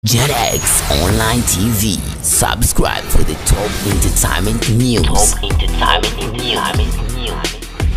JetX Online TV. Subscribe for the top entertainment news. Top entertainment news.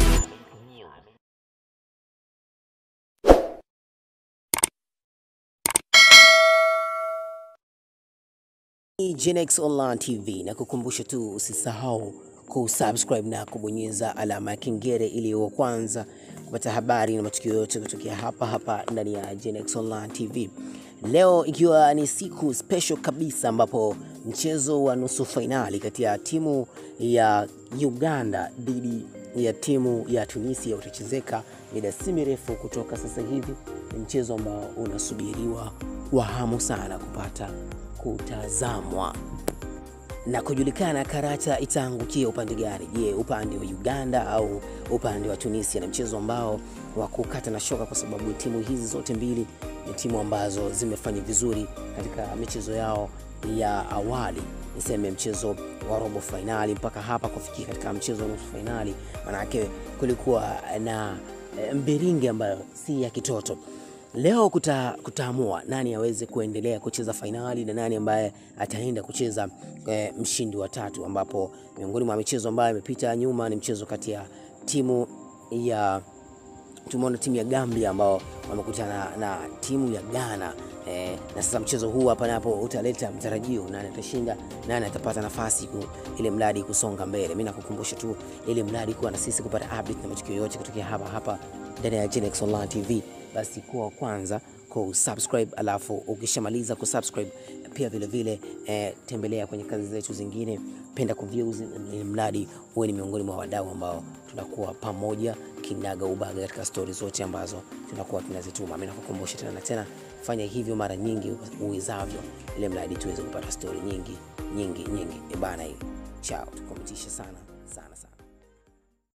Ni Genex Online TV na kukumbusha tu usisahau kusubscribe na kubonyeza alama ya kengele ili wa kwanza kupata habari na matukio yote kutokea hapa hapa ndani ya Genex Online TV. Leo ikiwa ni siku special kabisa ambapo mchezo wa nusu fainali kati ya timu ya Uganda dhidi ya timu ya Tunisia utachezeka mida si mirefu kutoka sasa hivi. Ni mchezo ambao unasubiriwa kwa hamu sana kupata kutazamwa na kujulikana karata itaangukia upande gani. Je, upande wa Uganda au upande wa Tunisia? Ni mchezo ambao wa kukata na shoka, kwa sababu timu hizi zote mbili ni timu ambazo zimefanya vizuri katika michezo yao ya awali, niseme mchezo wa robo fainali mpaka hapa kufikia katika mchezo wa nusu fainali, manake kulikuwa na eh, mbiringi ambayo si ya kitoto. Leo kuta, kutaamua nani aweze kuendelea kucheza fainali na nani ambaye ataenda kucheza eh, mshindi wa tatu, ambapo miongoni mwa michezo ambayo imepita nyuma ni mchezo kati ya timu ya tumeona timu ya Gambia ambao wamekutana na timu ya Ghana eh, na sasa mchezo huu hapa napo utaleta mtarajio, nani atashinda, nani atapata nafasi ku, ili mradi kusonga mbele. Mimi nakukumbusha tu ili mradi kuwa na sisi kupata update na matukio yote kutokea hapa hapa ndani ya Genex Online TV, basi kuwa wa kwanza kusubscribe, alafu ukishamaliza kusubscribe pia vile vile eh, tembelea kwenye kazi zetu zingine, penda kuviews, ili mradi uwe ni miongoni mwa wadau ambao tunakuwa pamoja kinaga ubaga katika stori zote ambazo tunakuwa tunazituma. Mimi nakukumbusha tena na tena, fanya hivyo mara nyingi uwezavyo, ili mradi tuweze kupata stori nyingi nyingi nyingi. E bana, hii chao, tukometisha sana sana sana.